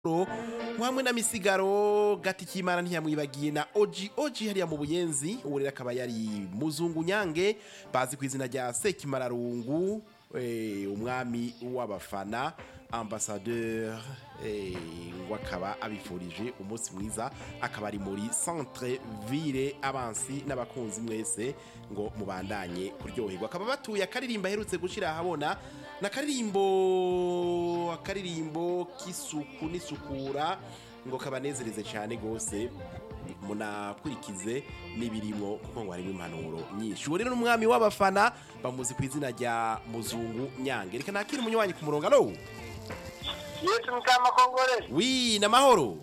hamwe na misigaro gati k'imana ntiyamwibagiye na oji oji hariya mu buyenzi ubu rero akaba yari muzungu nyange bazi ku izina rya sekimararungu eh, umwami w'abafana ambasadeur eh, ngo akaba abifurije umunsi mwiza akaba ari muri centre ville abansi n'abakunzi mwese ngo mubandanye kuryoherwa akaba batuye akaririmbo aherutse gushira ahabona na karirimbo akaririmbo k'isuku n'isukura ngo kabanezereze cyane gose munakurikize n'ibirimo kuko ngo harimo impanuro nyinshi uwo rero n'umwami w'abafana bamuzi ku izina rya muzungu nyange reka nakire umunywanyi ku murongo alo yesu mukama kongore wi namahoro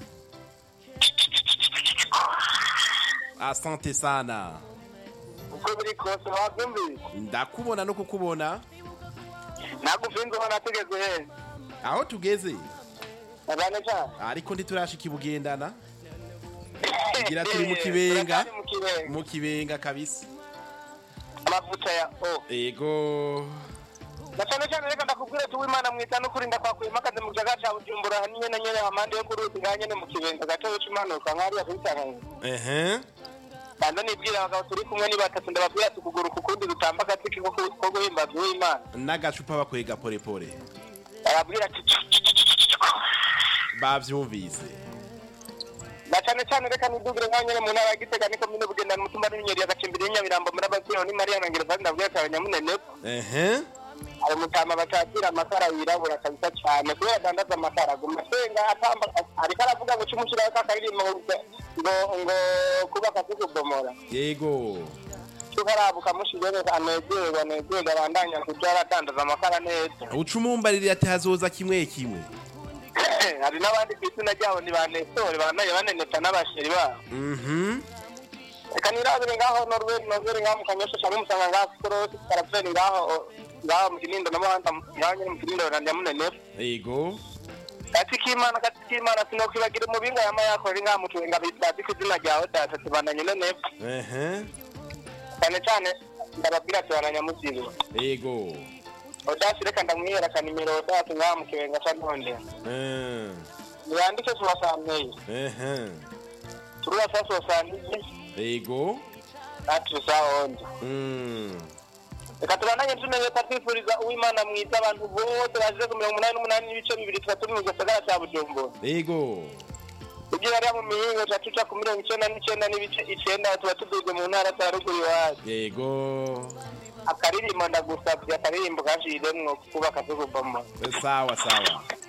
asante sana uko biri kose wabyumvise ndakubona no kukubona nagufinze ubona tugeze he aho tugeze abane cyane ariko ntiturashika ibugendana Tugira turi mu kibenga. Turacyari mu kibenga mu kibenga kabisa amavuta ya o ego na cyane cyane reka ndakubwire tuwe imana mwita no kurinda kwakuyemo akazi mu kiyaga cya bujumbura niyo na nyene amande yo ku ruzi ngaha nyene mu kibenga gato yo cimanuka nk'ariya kuri tanganyika ehe kandi nibwira abagabo turi kumwe ni batatu ndababwira ati kuguruka ukundi dutamba agatiki ko ku- ko guhimbaza uw'imana n'agacupa bakwega porepore arabwira ati "Cu, cu, cu, cu, cu, cu." bavyumvise na cyane cyane reka nidugire nka nyene mu ntara ya gitega niko mine bugendana umutumba n'inyeri agacimbiri y'inyamirambo muri abaziro ni mariya na ngereza ndabwira ati abanyamunene ehe hari umutama batatira amakara yirabura kabisa cyane kubera adandaza amakara aguma asenga atamba ariko aravuga ngo cy'umushyiraho kakaririmbo ngo ngo ngo kuba kakikubomora yego cyuko arabuka mushirere anezerwa anezerwa abandanya kuja aradandaza amakara neza uca umumbarire ati hazoza kimwe kimwe hari n'abandi ku izina ryabo ni ba nesore banaye baneneta n'abasheri babo mhm reka nirabire ngaho norweri norweri ngaho mu kanyosha cyangwa umusanga ngaho korosi karaperi ngaho ngaho mu kinindo na muhanda ngaho nyine mu kinindo na nyamunenef yego gati k'imana gati k'imana sinokwibagira umubinga yama yakora ngaho mu tubenga bazi ku izina ryawe data tubandanye nenef ehe cyane cyane ndababwira ati bananyamuzibo yego odasi reka ndamwihera ka nimero odasi ngaho mu kibenga ca ntonde Eh, niyandike suwasanteye ehe turubasa suwasanteye yego ati saonje Mm, reka tubandanye tumenye twifuriza uwimana mwiza abantu bose bazize ku mirongo umunani n'umunani n'ibice bibiri tuba turi mu gisagara cya bujumbura yego ibyo hariya mu mihingo tuba tuca ku mirongo icenda n'icenda n'ibice icenda tuba tuduze mu ntara za ruguru iwacu yego akaririmbo ndagusabye akaririmbo kashiremwo kubaka tugubamo sawa sawa